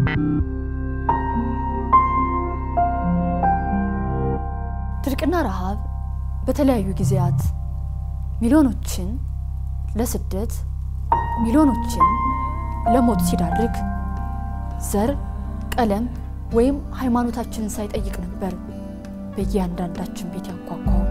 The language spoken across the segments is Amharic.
ድርቅና ረሃብ በተለያዩ ጊዜያት ሚሊዮኖችን ለስደት ሚሊዮኖችን ለሞት ሲዳርግ ዘር፣ ቀለም ወይም ሃይማኖታችንን ሳይጠይቅ ነበር በእያንዳንዳችን ቤት ያንኳኳው።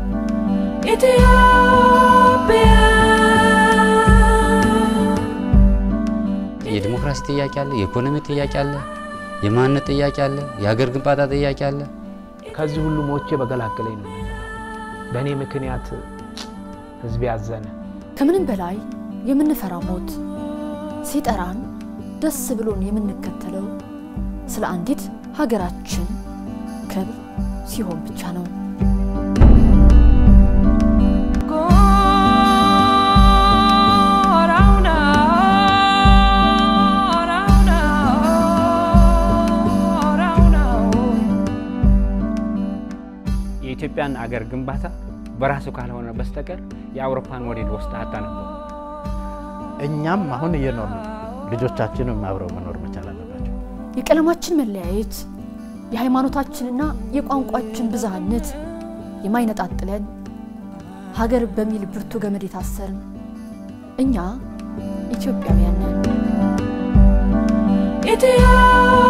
የዲሞክራሲ ጥያቄ አለ፣ የኢኮኖሚ ጥያቄ አለ፣ የማንነት ጥያቄ አለ፣ የሀገር ግንባታ ጥያቄ አለ። ከዚህ ሁሉ ሞቼ በገላገለኝ ነው። በእኔ ምክንያት ህዝብ ያዘነ። ከምንም በላይ የምንፈራ ሞት ሲጠራን ደስ ብሎን የምንከተለው ስለ አንዲት ሀገራችን ክብር ሲሆን ብቻ ነው። የኢትዮጵያን አገር ግንባታ በራሱ ካልሆነ በስተቀር የአውሮፓን ሞዴል ወስደህ አታነበው። እኛም አሁን እየኖር ነው። ልጆቻችንም አብረው መኖር መቻል አለባቸው። የቀለማችን መለያየት፣ የሃይማኖታችንና የቋንቋችን ብዝሃነት የማይነጣጥለን ሀገር በሚል ብርቱ ገመድ የታሰርን እኛ ኢትዮጵያውያን ነን።